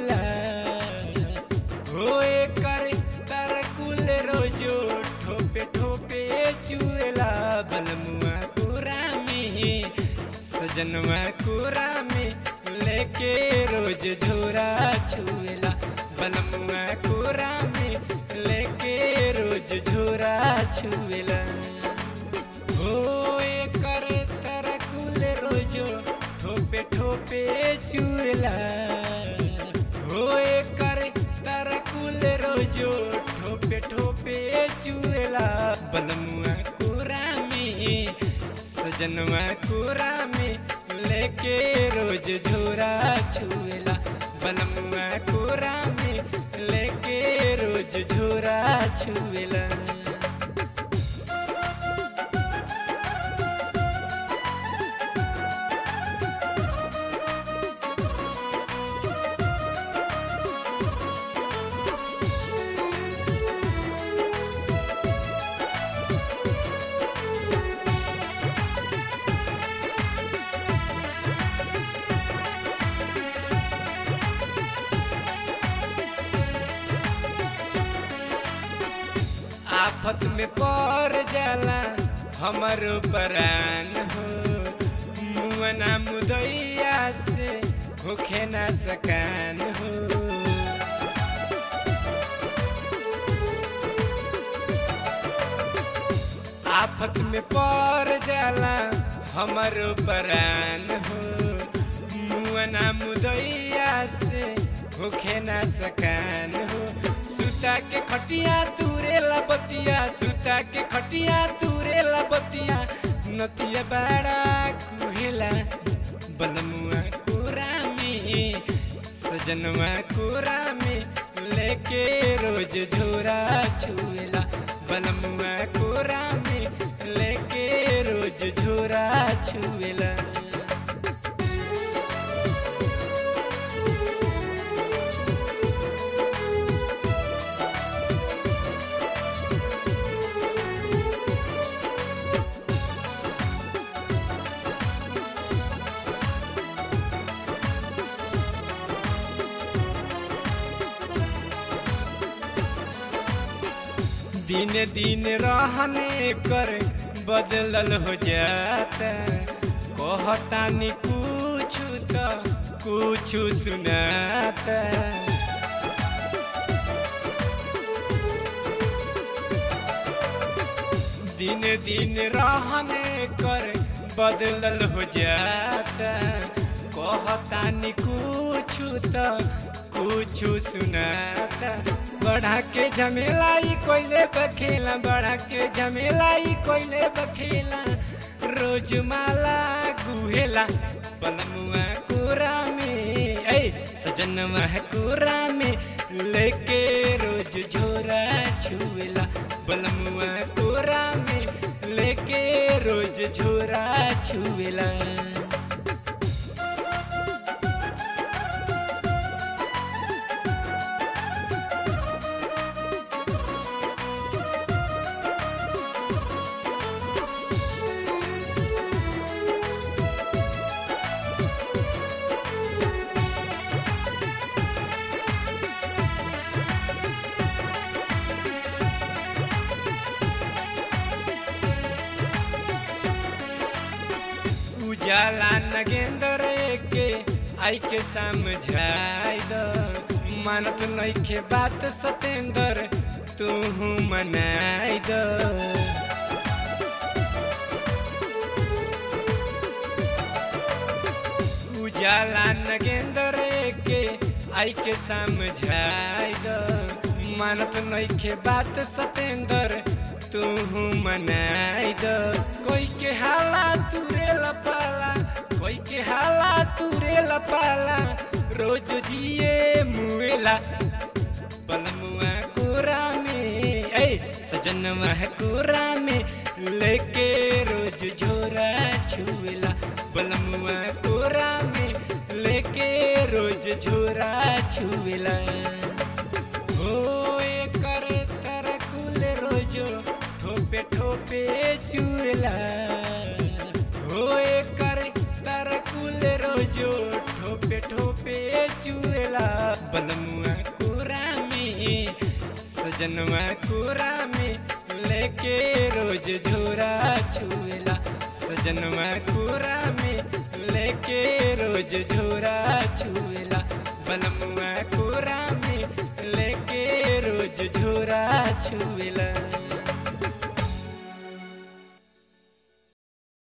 चुएला हो एकर तरकुल रोजो ठोपे ठोपे चुएला बलमुआ कोरा में सजनवा कोरा में लेके रोज झोरा छुएला बलमुआ कोरा में लेके रोज झोरा छुएला हो एकर तरकुल रोजो ठोपे ठोपे चुएला हो एकर तरकुल रोजो ठोपे ठोपे चुएला बलमुआ कोरा में सजनवा कोरा में लेके रोज झोरा छुएला बलमुआ कोरा में लेके रोज झोरा छुएला आफत में पड़ जाला हमर परान हो मुअना मुदैया से होखे ना सकान हो आफत में पड़ जाला हमर परान हो मुअना मुदैया से होखे ना सकान हो सुता के खटिया तुरे बतिया सुता के खटिया तुरे बतिया नतिया बाड़ा कुहेला बलमुआ कोरा में सजनवा कोरा में लेके रोज झोरा छुएला बलमुआ कोरा में लेके रोज झोरा छुएला दिन दिन रहने कर बदलल हो जाता कहतानी कुछ तो कुछ सुनाता दिन दिन रहने कर बदलल हो जाता कहतानी कुछ तो कुछ सुनाता बढ़ा के झमेलाई कोइले बखेला बढ़ा के झमेलाई कोइले बखेला रोज माला गुहेला पलमुआ कोरा में ऐ सजनवा कोरा में लेके रोज झोरा छुएला बलमुआ कोरा में लेके रोज झोरा छुएला उजाला नगेंदर के आई के समझाई द मानत नइखे बात सतेंदर तू मनाई द उजाला नगेंदर के आई के समझाई द मानत नइखे बात सतेंदर तू मनाई द कोई के हाला तुरे लपाला कोई के हाला तुरे लपाला रोज जिए मुएला बलमुआ कोरा में ऐ सजनवा कोरा में लेके रोज झोरा छुएला बलमुआ कोरा में लेके रोज झोरा छुएला हो एकर तरकुल रोजो ठोपे ठोपे चुएला हो एकर तरकुल फूल रोजो ठोपे ठोपे चुएला बलमुआ कोरा में सजनवा कोरा में लेके रोज झोरा छुएला सजनवा कोरा में लेके रोज झोरा छुएला बलमुआ